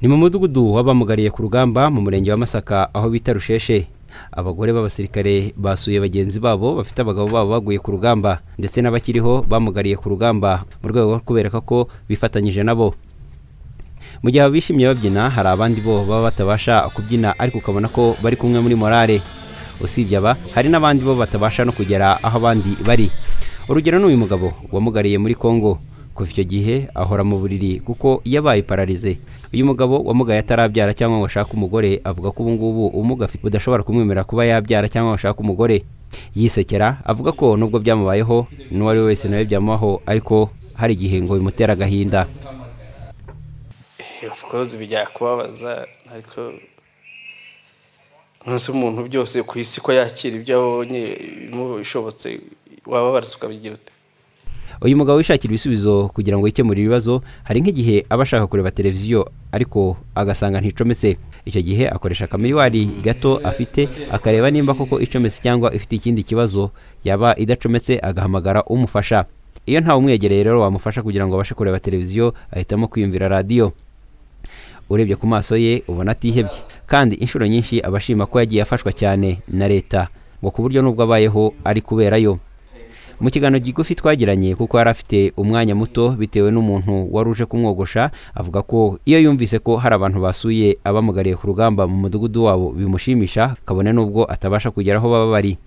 ni mu mudugudu w'abamugariye ku rugamba mu murenge wa masaka aho bita rusheshe abagore b'abasirikare basuye bagenzi babo bafite abagabo babo baguye ku rugamba ndetse n'abakiriho bamugariye ku rugamba mu rwego rwo kubereka ko bifatanyije nabo mu gihe bishimye babyina hari abandi bo baba batabasha kubyina ariko ukabona ko bari kumwe muri morale usibye aba hari n'abandi bo batabasha no kugera aho abandi bari urugero ni uyu mugabo wamugariye muri congo kuva icyo gihe ahora mu buriri kuko yabaye pararize uyu mugabo wamugaye atarabyara cyangwa ngo ashake umugore avuga ko ubu ngubu ubumuga afite budashobora kumwemerera kuba yabyara cyangwa ngo ashake umugore yisekera avuga ko nubwo byamubayeho n'uwo ari we wese nawe byamubaho ariko hari igihe ngo bimutera agahinda of course bijya kubabaza ariko ntuzi umuntu byose ku isi ko yakira ibyo abonye bishobotse waba warasa ukabigira ute uyu mugabo wishakira ibisubizo kugira ngo yikemure ibibazo hari nk'igihe aba ashaka kureba televiziyo ariko agasanga nticometse icyo gihe akoresha akamiriwari gato afite akareba nimba koko icometse cyangwa ifite ikindi kibazo yaba idacometse agahamagara umufasha iyo ntawe umwegereye rero wamufasha kugira ngo abashe kureba televiziyo ahitamo kwiyumvira radiyo urebye ku maso ye ubona atihebye kandi inshuro nyinshi aba ashima ko yagiye afashwa cyane na leta ngo ku buryo n'ubwo abayeho ari kuberayo mu kiganiro gigufi twagiranye kuko yari afite umwanya muto bitewe n'umuntu wari uje kumwogosha avuga ko iyo yumvise ko hari abantu basuye abamugariye ku rugamba mu mudugudu wabo bimushimisha kabone n'ubwo atabasha kugera aho baba bari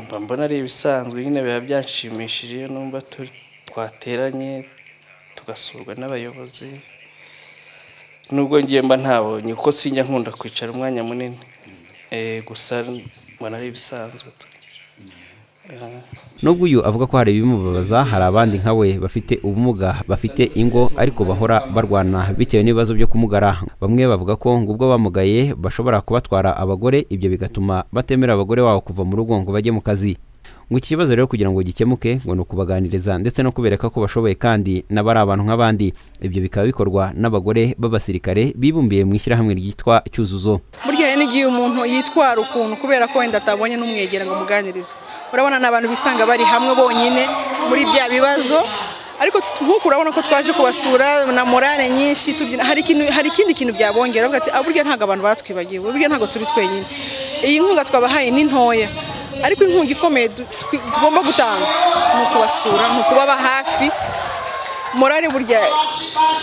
mba mbona ari ibisanzwe nyine biba byanshimishije iyo numva twateranye tugasurwa n'abayobozi nubwo ngiye mba ntabonye kuko sinjya nkunda kwicara umwanya munini gusa mbona ari ibisanzwe nubwo uyu avuga ko hari ibimubabaza hari abandi nka we bafite ubumuga bafite ingo ariko bahora barwana bitewe n'ibibazo byo kumugara bamwe bavuga ko ngubwo bamugaye bashobora kubatwara abagore ibyo bigatuma batemera abagore babo kuva mu rugo ngo bajye mu kazi ngo iki kibazo rero kugira ngo gikemuke ngo ni ukubaganiriza ndetse no kubereka ko bashoboye kandi nabo ari abantu nk'abandi ibyo bikaba bikorwa n'abagore b'abasirikare bibumbiye mu ishyirahamwe ryitwa cyuzuzo burya n'igihe umuntu yitwara ukuntu kubera ko wenda atabonye n'umwegera ngo amuganirize urabona ni abantu bisanga bari hamwe bonyine muri bya bibazo ariko nk'uku urabona ko twaje kubasura na morale nyinshi tubyina hari ikindi kintu byabongera burya ntabwo abantu batwibagiwe burya ntabwo turi twenyine iyi nkunga twabahaye ni ntoya ariko inkunga ikomeye tugomba gutanga ni ukubasura ni ukubaba hafi morale burya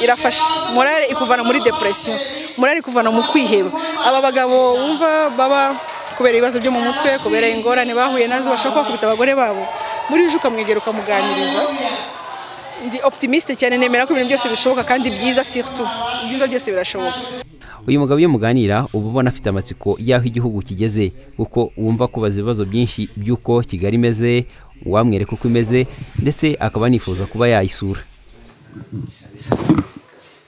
irafasha morale ikuvana muri depression morale ikuvana mu kwiheba aba bagabo wumva baba kubera ibibazo byo mu mutwe kubera ingorane bahuye nazo bashobora kubakubita abagore babo muri uje ukamwegera ukamuganiriza ndi optimisite cyane nemera ko ibintu byose bishoboka kandi byiza surtout byiza byose birashoboka uyu mugabo iyo muganira uba ubona afite amatsiko y'aho igihugu kigeze kuko wumva kubaza ibibazo byinshi by'uko kigali imeze wamwereka uko imeze ndetse akaba anifuza kuba yayisura